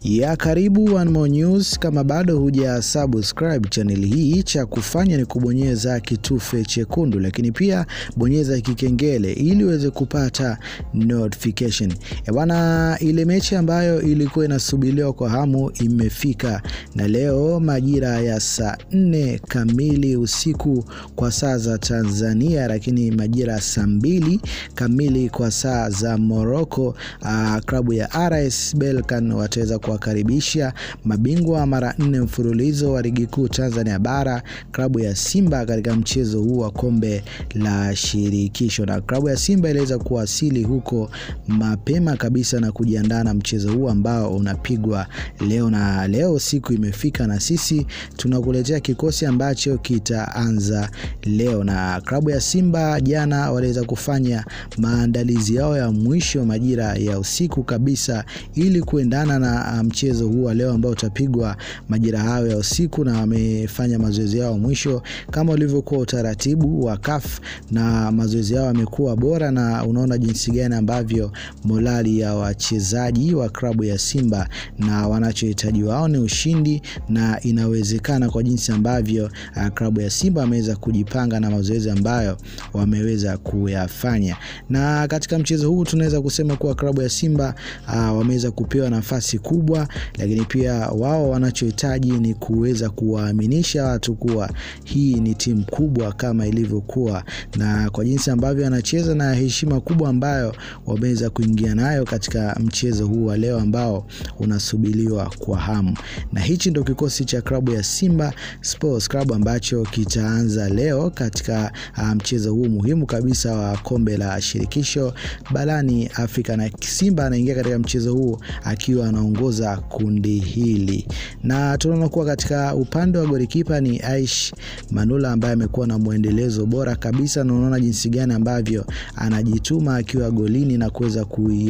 ya karibu One More News. Kama bado huja subscribe channel hii, cha kufanya ni kubonyeza kitufe chekundu, lakini pia bonyeza kikengele ili uweze kupata notification. E bwana, ile mechi ambayo ilikuwa inasubiriwa kwa hamu imefika, na leo majira ya saa nne kamili usiku kwa saa za Tanzania, lakini majira ya saa mbili kamili kwa saa za Morocco, uh, klabu ya RS Berkane wataweza kuwakaribisha mabingwa mara nne mfululizo wa ligi kuu Tanzania bara klabu ya Simba katika mchezo huu wa kombe la shirikisho. Na klabu ya Simba iliweza kuwasili huko mapema kabisa na kujiandaa na mchezo huu ambao unapigwa leo, na leo siku imefika na sisi tunakuletea kikosi ambacho kitaanza leo. Na klabu ya Simba jana waliweza kufanya maandalizi yao ya mwisho majira ya usiku kabisa ili kuendana na mchezo huu wa leo ambao utapigwa majira hayo ya usiku, na wamefanya mazoezi yao mwisho kama ulivyokuwa utaratibu wa CAF, na mazoezi yao yamekuwa bora, na unaona jinsi gani ambavyo morali ya wachezaji wa klabu ya Simba na wanachohitaji wao ni ushindi, na inawezekana kwa jinsi ambavyo uh, klabu ya Simba wameweza kujipanga na mazoezi ambayo wameweza kuyafanya. Na katika mchezo huu tunaweza kusema kuwa klabu ya Simba uh, wameweza kupewa nafasi kubwa, lakini pia wao wanachohitaji ni kuweza kuwaaminisha watu kuwa hii ni timu kubwa kama ilivyokuwa, na kwa jinsi ambavyo anacheza na heshima kubwa ambayo wameweza kuingia nayo katika mchezo huu wa leo ambao unasubiriwa kwa hamu. Na hichi ndio kikosi cha klabu ya Simba Sports Club ambacho kitaanza leo katika mchezo huu muhimu kabisa wa kombe la shirikisho barani Afrika, na Simba anaingia katika mchezo huu akiwa anaongoza kundi hili, na tunaona kuwa katika upande wa golikipa ni Aish Manula ambaye amekuwa na mwendelezo bora kabisa, na unaona jinsi gani ambavyo anajituma akiwa golini na kuweza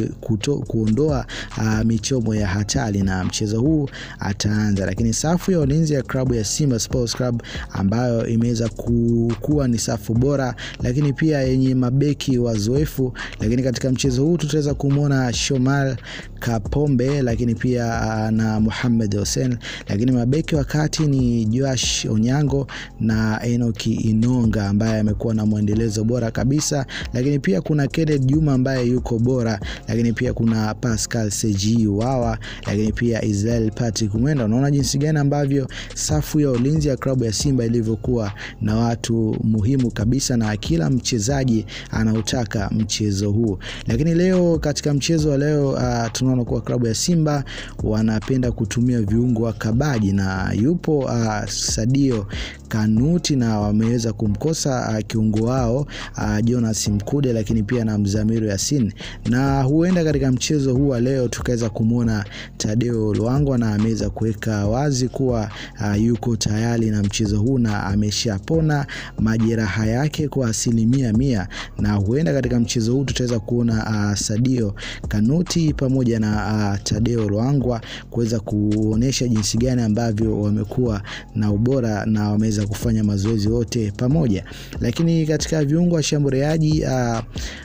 kuondoa uh, michomo ya hatari, na mchezo huu ataanza. Lakini safu ya ulinzi ya klabu ya Simba Sports Club ambayo imeweza kuwa ni safu bora, lakini pia yenye mabeki wazoefu, lakini katika mchezo huu tutaweza kumwona Shomal Kapombe, lakini pia uh, na Muhammad Hussein, lakini mabeki wa kati ni Joash Onyango na Enoki Inonga ambaye amekuwa na mwendelezo bora kabisa, lakini pia kuna Kenneth Juma ambaye yuko bora, lakini pia kuna Pascal Seji Wawa, lakini pia Israel Patrick Mwenda. Unaona jinsi gani ambavyo safu ya ulinzi ya klabu ya Simba ilivyokuwa na watu muhimu kabisa, na kila mchezaji anautaka mchezo huu. Lakini leo katika mchezo wa leo uh, tunaona kuwa klabu ya Simba wanapenda kutumia viungo wakabaji na yupo uh, Sadio Kanuti na wameweza kumkosa uh, kiungo wao uh, Jonas Mkude, lakini pia na Mzamiru Yasin, na huenda katika mchezo huu wa leo tukaweza kumwona Tadeo Lwangwa na ameweza kuweka wazi kuwa uh, yuko tayari na mchezo huu na ameshapona majeraha yake kwa asilimia mia, na huenda katika mchezo huu tutaweza kuona uh, Sadio Kanuti pamoja na uh, Tadeo Lwangwa kuweza kuonesha jinsi gani ambavyo wamekuwa na ubora na wameweza kufanya mazoezi wote pamoja, lakini katika viungo washambuliaji uh,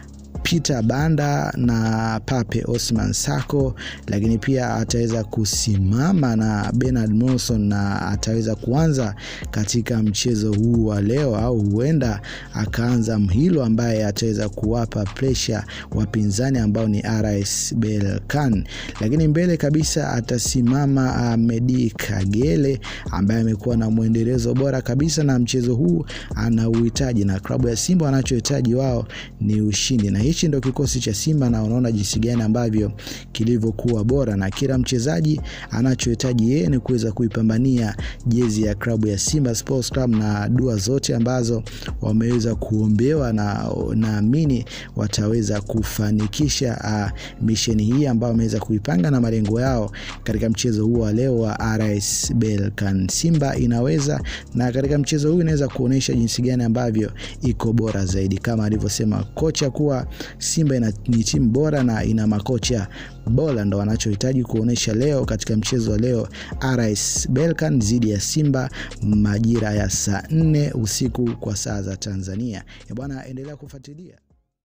Peter Banda na Pape Osman Sako, lakini pia ataweza kusimama na Bernard Monson na ataweza kuanza katika mchezo huu wa leo, au huenda akaanza Mhilo ambaye ataweza kuwapa presha wapinzani ambao ni RS Berkane, lakini mbele kabisa atasimama Medi Kagere ambaye amekuwa na mwendelezo bora kabisa, na mchezo huu ana uhitaji na klabu ya Simba wanachohitaji wao ni ushindi na hichi ndio kikosi cha Simba na unaona jinsi gani ambavyo kilivyokuwa bora, na kila mchezaji anachohitaji yeye ni kuweza kuipambania jezi ya klabu ya Simba Sports Club, na dua zote ambazo wameweza kuombewa, na naamini wataweza kufanikisha uh, misheni hii ambayo wameweza kuipanga na malengo yao katika mchezo huu wa leo wa RS Berkane. Simba inaweza, na katika mchezo huu inaweza kuonyesha jinsi gani ambavyo iko bora zaidi, kama alivyosema kocha kuwa Simba ina, ni timu bora na ina makocha bora, ndo wanachohitaji kuonyesha leo katika mchezo wa leo RS Berkane dhidi ya Simba majira ya saa nne usiku kwa saa za Tanzania. Bwana, endelea kufuatilia.